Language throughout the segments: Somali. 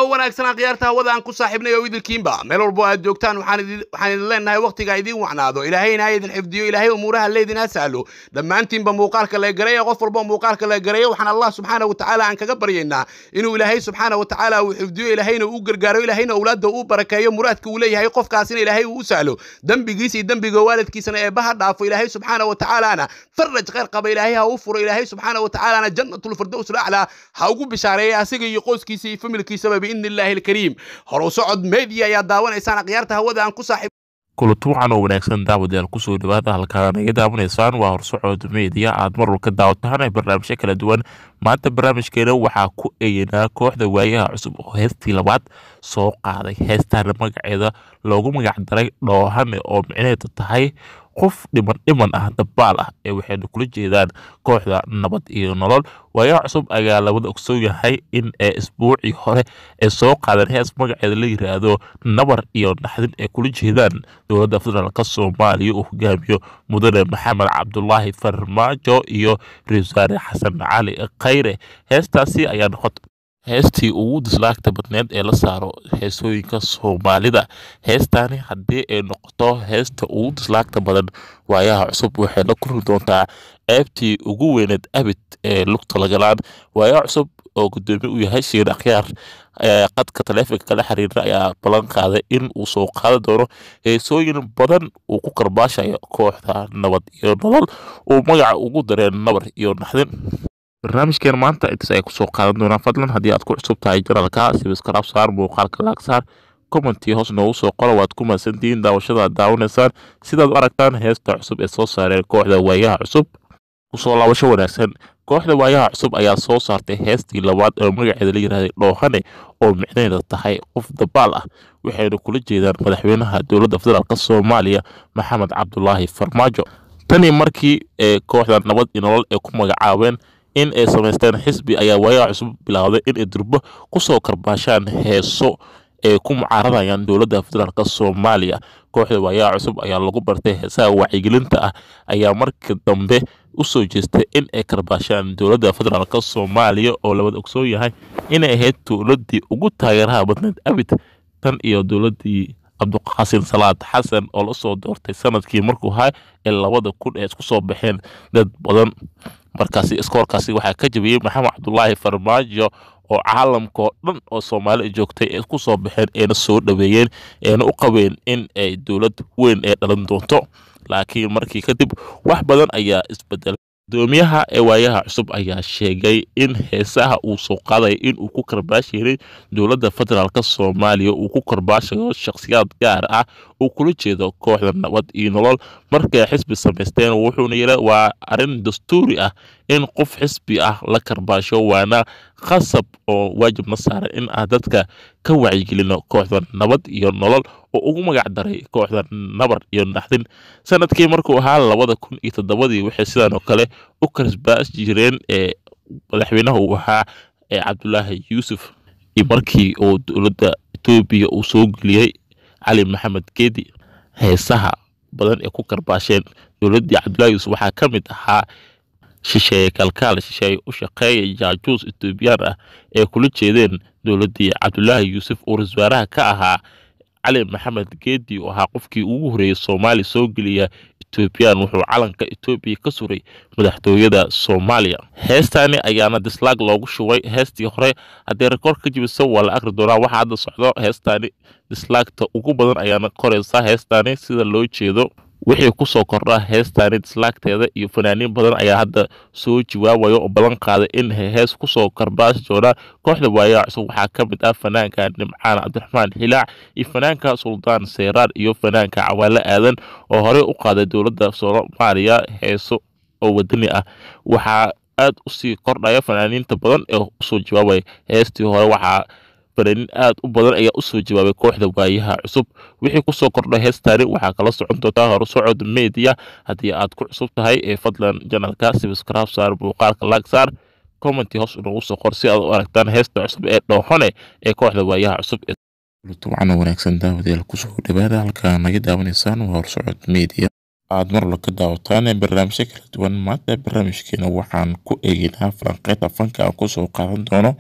oo wanaagsan akhyaarta hawada aan ku saaxiibnay oo idinkiinba meel walbo aad joogtaan waxaan idin waxaan idin leenahay waqtiga idiin wacnaado ilaahayna ha idin xifdiyo ilaahay umuuraha leydin ha sahlo dhammaantiinba muuqaalka la gareeya qof walba muuqaalka la gareeya waxaan allah subxaana watacaala aan kaga baryaynaa inuu ilaahay subxaana watacaala uu xifdiyo ilaahayna uu gargaaro ilaahayna awlaadda uu barakeeyo muraadka uu leeyahay qofkaasina ilaahay uu u sahlo dembigiisa iyo dembiga waalidkiisana eebbaha dhaafo ilaahay subxaana watacaalaana faraj khayr qaba ilaahay ha u furo ilaahay subxaana watacaalaana jannatulfirdows laclaa ha ugu bishaareeya asiga iyo qoyskiisa iyo familkiisaba biidni illaahi alkariim horow socod media ayaa daawanaysaan akhyaarta hawada aan ku saaxiib kulanti wacan oo wanaagsan daawadayaal kusoo dhawaada halkaan naga daawanaysaan waa horsocod media aad mar walka daawataan barnaamijyo kala duwan maanta barnaamijkeena waxaa ku eeyanaa kooxda waayaha cusub oo heestii labaad soo qaaday heestaana magaceeda loogu magac daray dhoohane oo micneheedu tahay qof dhiman dhiman ah dabaal ah ee waxayna kula jeedaan kooxda nabad iyo nolol waayaha cusub ayaa labada ogsoon yahay in ee isbuucii hore ee soo qaadan hees magaceeda la yiraahdo nabar iyo naxdin ee kula jeedaan dowladda federaalk soomaaliya uu hogaamiyo mudane maxamed cabdulaahi farmaajo iyo ra-isul wasaare xasan cali khayre heestaasi ayaa noqotay heestii ugu dislaagta badneed ee la saaro heesooyinka soomaalida heestaani haddii ay noqoto heesta ugu dislaagta badan waayaha cusub waxay la kulmi doontaa ceebtii ugu weyneed abid ee lugta lagalaan waayaha cusub oo gudoomiye u yahay shiir akhyaar qadka taleefonka kala xiriira ayaa ballan qaaday in uu soo qaadan doono heesooyin badan uu ku karbaashayo kooxda nabad iyo nolol uu magaca ugu dareen nabar iyo naxdin barnaamijkeen maanta intaas ay kusoo qaadan doonaan fadlan haddii aad ku cusub tahay janalka sibiskarab saar muuqaalka laag saar commentii hoos noogu soo qora waad ku mahadsantihiin daawashada aad daawanaysaan sidaad u aragtaan heesta cusub ee soo saareen kooxda waayaha cusub kusoo laabasho wanaagsan kooxda waayaha cusub ayaa soo saartay heestii labaad oo magaceeda la yirahday dhoohane oo micnaheeda tahay qof dabaal ah waxayna kula jeedaan madaxweynaha dowladda federaalk soomaaliya maxamed cabdulaahi farmaajo tanii markii ee kooxda nabad iyo nolol ay ku magacaabeen in ay samaysteen xisbi ayaa waayaha cusub bilaawday in ay durbo kusoo karbaashaan heeso ay ku mucaaradayaan dowladda federaalk soomaaliya kooxda waayaha cusub ayaa lagu bartay heesaha wacyigelinta ah ayaa marka dambe usoo jeestay in ay karbaashaan dowladda federaalk soomaaliya oo labad ogsoon yahay inay ahayd dowladdii ugu taageeraha badneed abid tan iyo dowladdii cabdiqaasin salaad xasan oo lasoo doortay sanadkii markuu ahaa ee labada kun ee isku soo baxeen dad badan markaasi iskoorkaasi waxaa ka jabiyey maxamed cabdulaahi farmaajo oo caalamkaoo dhan oo soomaali joogtay ee ku soo baxeen eena soo dhaweeyeen eena u qabeen in ay dowlad weyn ee dhalan doonto laakiin markii kadib wax badan ayaa isbedelay gudoomiyaha ee waayaha cusub ayaa sheegay in heesaha uu soo qaadaya in uu ku karbaashiray dowladda federaalk soomaaliya uu ku karbaashayo shakhsiyaad gaar ah uu kula jeedo kooxda nabad iyo nolol markay xisbi samaysteen wuxuuna yidha waa arrin dastuuri ah in qof xisbi ah la karbaasho waana khasab oo waajibna saaran in aan dadka ka wacyigelino kooxda nabad iyo nolol oo ugu magac daray kooxda nabar iyo naxdin sanadkii markuu ahaa labada kun iyo toddobadii waxay sidaan oo kale u karsbaas jireen ee madaxweynaha uu ahaa ee cabdulaahi yuusuf iyo markii uu dowladda etoobiya uu soo geliyey cali maxamed geedi heesaha badan ee ku karbaasheen dowladdii cabdulahi yuusuf waxaa ka mid ahaa shisheeye kalkaal shisheeye u shaqeeya jaajuus etoobiyaan ah ee kula jeedeen dowladdii cabdulaahi yuusuf oo ra-isul wasaaraha ka ahaa cali maxamed geedi oo ahaa qofkii ugu horreeyey soomaaliya soo geliya etoobiyaan wuxuu calanka etoobiya ka suray madaxtooyada soomaaliya heestaani ayaana dislaag loogu shubay heestii hore haddii rekoord ka jibiso waa la akri doonaa waxaa hadda socdo heestaani dislaagta ugu badan ayaana koraysaa heestaani sida loo jeedo wixii kusoo kordha heestaani dislaagteeda iyo fanaaniin badan ayaa hadda soo jawaabaya oo ballan qaaday in hees kusoo karbaasi doonaan kooxda waayaha cusub waxaa ka mid ah fanaanka nimcaan cabdiraxmaan xilaac iyo fanaanka suldaan seyraar iyo fanaanka cawaale aadan oo horey u qaaday dowladda soomaaliya heeso oo wadani ah waxaa aad usii kordhaya fanaaniinta badan ee usoo jawaabaya heestii hore waxaa fanaaniin aad u badan ayaa usoo jawaabay kooxda waayaha cusub wixii kusoo kordha heestaani waxaa kala socon doontaa horsocod media haddii aad ku cusub tahay ee fadlan janalka sibiskraab saar muuqaalka laag saar commenti hoos inoogu soo qor si aad u aragtaan heesta cusub ee dhooxone ee kooxda waayaha cusub wacan wanaagsan daawadayaal kusoo dhawaada halkaa naga daawanaysaan waa horsocod media aad marwalba ka daawataan barnaamijyo kala duwan maanta barnaamijkeena waxaan ku eegeynaa falanqeynta fanka aan kusoo qaadan doono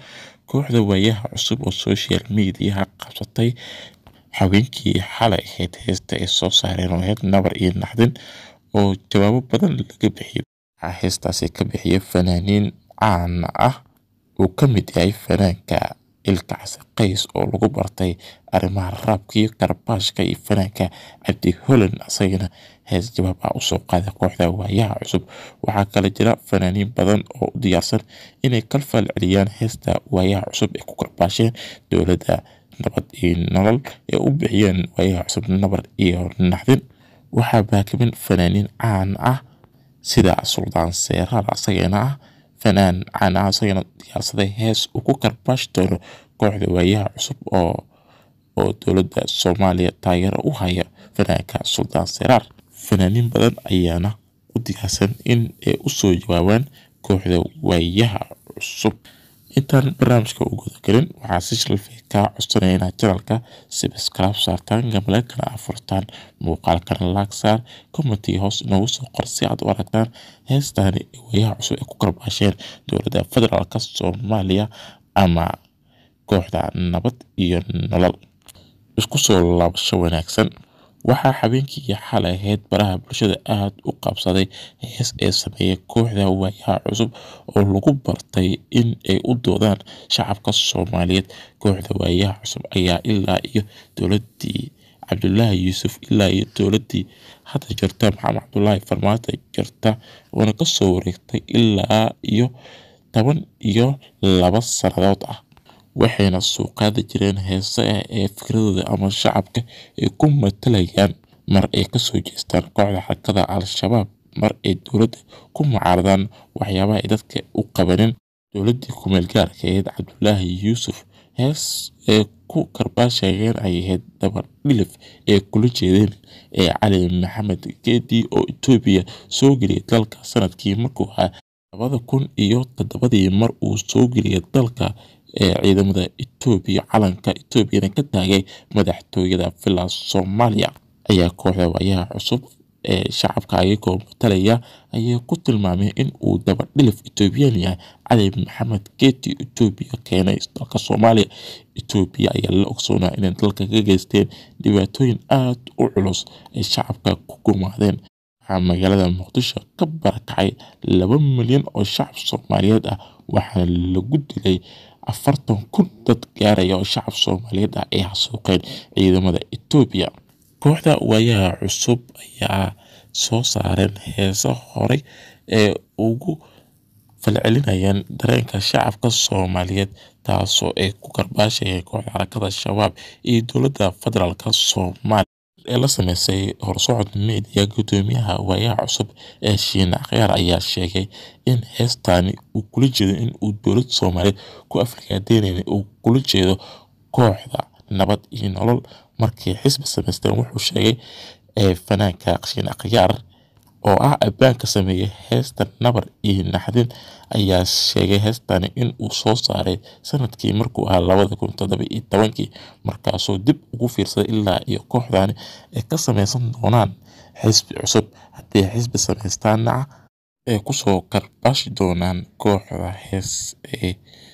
kooxda waayaha cusub oo social mediaha qabsatay haweenkii xalay ahayd heesta ay soo saareen oo ahayd nabar iyo naxdin oo jawaabo badan laga bixiyay waxaa heestaasi ka bixiyay fanaaniin caan ah uu ka mid yahay fanaanka ilkacsi qays oo lagu bartay arrimaha raabka iyo karbaashka iyo fanaanka cabdi holland asagana hees jawaab ah usoo qaaday kooxda waayaha cusub waxaa kale jira fanaaniin badan oo u diyaarsan inay kalfaal celiyaan heesta waayaha cusub ay ku karbaasheen dowladda nabad iyo nolol ee u bixiyeen waayaha cusub nabar iyo naxdin waxaa baakimin fanaaniin caan ah sida suldaan seeraal asagana ah fanaan caan ah asagana diyaarsaday hees uu ku karbaashi doono kooxda waayaha cusub oo oo dowladda soomaaliya taageero u haya fanaanka suldaan seeraar fanaaniin badan ayaana u diyaarsan in ay usoo jawaabaan kooxda waayaha cusub intaan barnaamijka u gudagelin waxaa si shalfay kaa codsanaya inaad janalka sibscribe saartaan gamaleelkana afurtaan muuqaalkana laag saar commentii hoos inoogu soo qor si aad u aragtaan heestaani waayaha cusub ay ku karbaasheen dowladda federaalk soomaaliya ama kooxda nabad iyo nolol isku soo laabasho wanaagsan waxaa habeenkii xalay ahayd baraha bulshada aada u qabsaday hees ee sameeyay kooxda waayaha cusub oo lagu bartay in ay u doodaan shacabka soomaaliyeed kooxda waayaha cusub ayaa ilaa iyo dowladii cabdulaahi yuusuf ilaa iyo dowladii hadda jirta maxamed cabdulaahi farmaajo jirta oona kasoo wareegtay ilaa iyo toban iyo laba sannadood ah waxayna suuqaadi jireen heese ah ee fikradooda ama shacabka ay ku matalayaan mar ay kasoo jeestaan kooxda xarakada al-shabaab mar ay dowladda ku mucaaradaan waxyaabaha ay dadka u qabanin dowladii kumeel gaarka ahayd cabdulaahi yuusuf hees ee ku karbaashayeen ay ahayd dabar dhilif ee kula jeedeen ee cali maxamed geedi oo etoobiya soo geliyay dalka sanadkii markuu ahaa labada kun iyo toddobadii mar uu soo geliyay dalka ee ciidamada etoobiya calanka etoobiyana ka taagay madaxtooyada villa soomaaliya ayaa kooxda waayaha cusub ee shacabka ayagoo matalaya ayay ku tilmaameen in uu dabadhilif etoobiyaan yahay cali maxamed geeti etoobiya keenay dalka soomaaliya etoobiya ayaa la ogsoonaa inay dalka ka geysteen dhibaatooyin aada u culus ay shacabka ku gumaadeen waxaa magaalada muqdisho ka barakacay laba milyan oo shacab soomaaliyeed ah waxaana lagu dilay afartan kun dad gaaraya oo shacab soomaaliyeed ah ay xasuuqeen ciidamada etoobiya kooxda waayaha cusub ayaa soo saareen heesa horey ee ugu falcelinayaan dareenka shacabka soomaaliyeed taasoo ay ku karbaashayeen kooxda xarakada shabaab iyo dowladda federaalk soomaaliya ee la sameysay horsocod media gudoomiyaha waayaha cusub ee shiine akhyaar ayaa sheegay in heestaani uu kula jeedo in uu dowlad soomaaliyeed ku afrikaadeynaya uu kula jeedo kooxda nabad iyo nolol markii xisbi samaysteen wuxuu sheegay fanaanka shiine akhyaar oo ah abaanka sameeyey heesta nabar iyo naxdin ayaa sheegay heestani in uu soo saaray sanadkii markuu ahaa labada kun toddoba iyo tobankii markaasuu dib ugu fiirsaday ilaa iyo kooxdani ay ka sameysan doonaan xisbi cusub haddii xisbi samaystaana ay kusoo karbaashi doonaan kooxda hees ay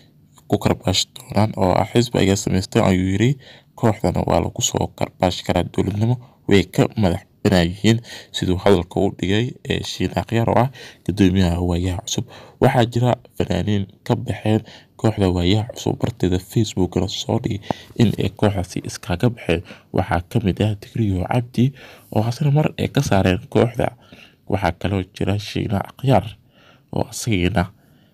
ku karbaashi doonaan oo ah xisbi ayaa samaysteen ayuu yiri kooxdana waa lagu soo karbaashi karaa dowladnimo way ka madax banaayihiin siduu hadalka u dhigay ee shiine akhyaar oo ah gudoomiyaha waayaha cusub waxaa jira fanaaniin ka baxeen kooxda waayaha cusub barteeda facebookna soo dhigay in ay kooxdaasi iskaga baxeen waxaa kamid ah digriyo cabdi oo hasna mar ay ka saareen kooxda waxaa kaloo jira shiine akhyaar oo asagiina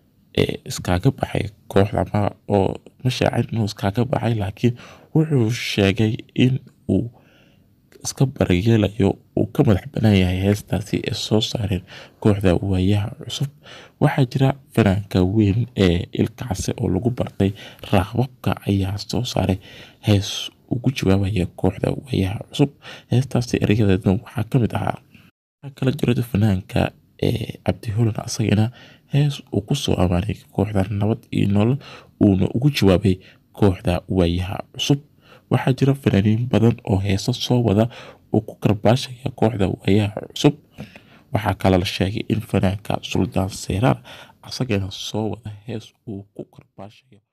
iskaga baxay kooxda oo ma shaacin inuu iskaga baxay laakiin wuxuu sheegay in uu iska barayeelayo uu ka madax banaan yahay heestaasi ay soo saareen kooxda waayaha cusub waxaa jira fanaanka weyn ee ilkacse oo lagu bartay raaqbabka ayaa soo saaray hees ugu jawaabaya kooxda waayaha cusub heestaasi erayadeedna waxaa kamid ahaa kala jirada fanaanka ee cabdi holan asagana hees uu kusoo amaanay kooxda nabad iyo nolol uuna ugu jawaabay kooxda waayaha cusub waxaa jira fanaaniin badan oo heeso soo wada uu ku karbaashaya kooxda waayaha cusub waxaa kale la sheegay in fanaanka suldaan seyraar asagana soo wada hees uu ku karbaashayo